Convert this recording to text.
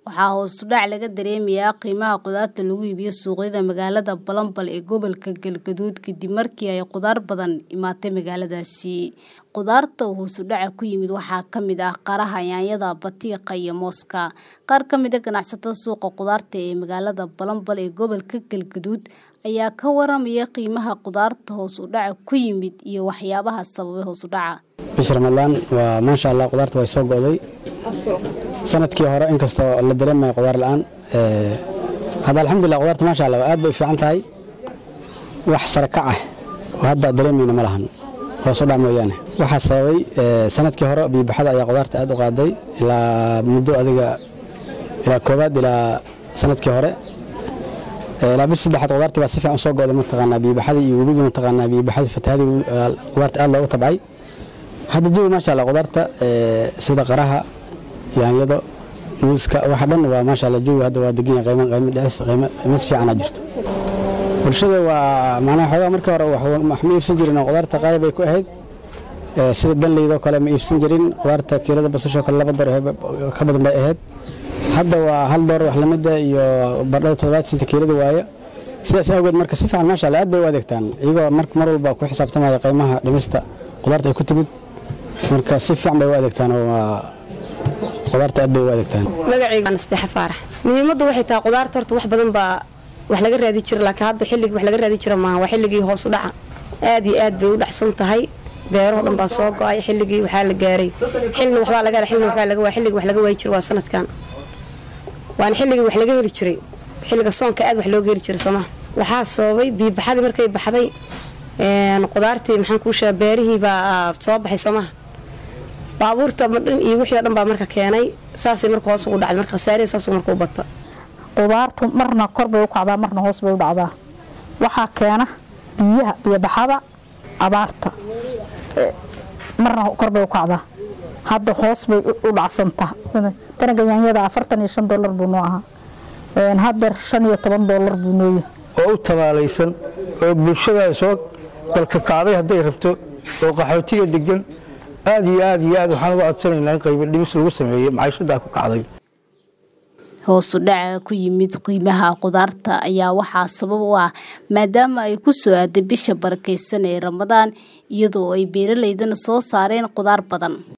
waxaa hoos u dhac laga dareemayaa qiimaha khudaarta lagu iibiyo suuqyada magaalada Balambal ee gobolka Galgaduud kadib markii ay khudaar badan imaatay magaaladaasi. Khudaarta uu hoos u dhaca ku yimid waxaa ka mid ah qaraha, yaanyada, batiiqa iyo mooska. Qaar ka mid ah ganacsatada suuqa khudaarta ee magaalada Balambal ee gobolka Galgaduud ayaa ka waramaya qiimaha khudaarta hoos u dhaca ku yimid iyo waxyaabaha sababay hoos u dhaca. bisha ramadaan waa maasha allah khudaarta way soo go'day sanadkii hore inkastoo la dareemayo khudaar la'aan ee, hadda alxamdulilah khudaarta maasha allah aad bay u fiican tahay wax sare kac ah oo hadda dareemayna ma lahan hoos u dhac mooyaane waxaa sababay ee, sanadkii hore biibaxada ayaa khudaarta aad u qaaday ilaa muddo adiga ilaa koowaad ilaa sanadkii hore Ee, ilaa bil saddexaad khudaartii baa si fiican u soo go'day mataqaanaa biibaxadii iyo webigii mataqaanaa biibaxadii fatahaadii ee, khudaarta aad loogu tabcay hadda jawi maasha allah khudaarta ee, sida qaraha yaanyado muuska waxa dhan waa maasha allah jawi hadda waa degan yahay qiimo qiimo dhicis qiimo qiimis fiican aa jirto bulshada waa macnaha xoogaa markii hore wax wax ma iibsan jirin oo khudaarta qaali bay ku ahayd Ee, sida danleydoo kale ma iibsan jirin khudaarta kiilada basashoo kale laba door ka badan bay ahayd hadda waa hal door wax lamida iyo bardhada toddobaad senta kiilada waaye sidaas awgeed marka si fiican maasha allah aad bay u adeegtaan iyagoo marka mar walba ku xisaabtamaya qiimaha dhimista khudaarta ay ku timid marka si fiican bay u adeegtaan oo waa khudaarta aad bay u adeegtaan magacayga nasteexa faarax muhiimaddu waxay tahay khudaarta horta wax badan baa wax laga raadi jira laakiin hadda xilligii wax laga raadi jira maaha waa xilligii hoos u dhaca aad iyo aad bay u dhacsan tahay beeraho dhan baa soo go-ay xilligii waxaa la gaaray xilna waxbaa laga hela xilna waxbaa laga waay xilligii wax laga waayi jira waa sanadkan waana xilligii wax laga heli jiray xilliga soonka aad wax looga heli jiray soomaa waxaa sababay biibaxadii markay baxday een, khudaartii maxaan kuu sheega beerihii baa soo baxay soomaha baabuurta ma dhan iyo wixii oo dhan baa marka keenay saasay marka hoos ugu dhacday marka khasaarihi saasuu marka u bata qudaartu marna kor bay u kacdaa marna hoos bay u dhacdaa waxaa keena biyaha biyobaxada abaarta Eh, marna kor bay u kacdaa hadda hoos bay u- u dhacsantaa danaga yaanyada afartan iyo shan dolar buu noo ahaa Een, hadda shan iyo toban dolar buu noo yahay oo u tabaalaysan oo bulshada soo dalka kacday hadday rabto oo qaxootiga degan aad iyo aad iyo aad waxaan uga codsanaynaa in qaybo dhimis lagu sameeyo maciishadaa ku kacday Hoos u dhaca ku yimid qiimaha khudaarta ayaa waxaa sabab u ah maadaama ay ku soo aaday bisha barakeysan ee Ramadaan iyadoo ay beeraleydana soo saareen khudaar badan.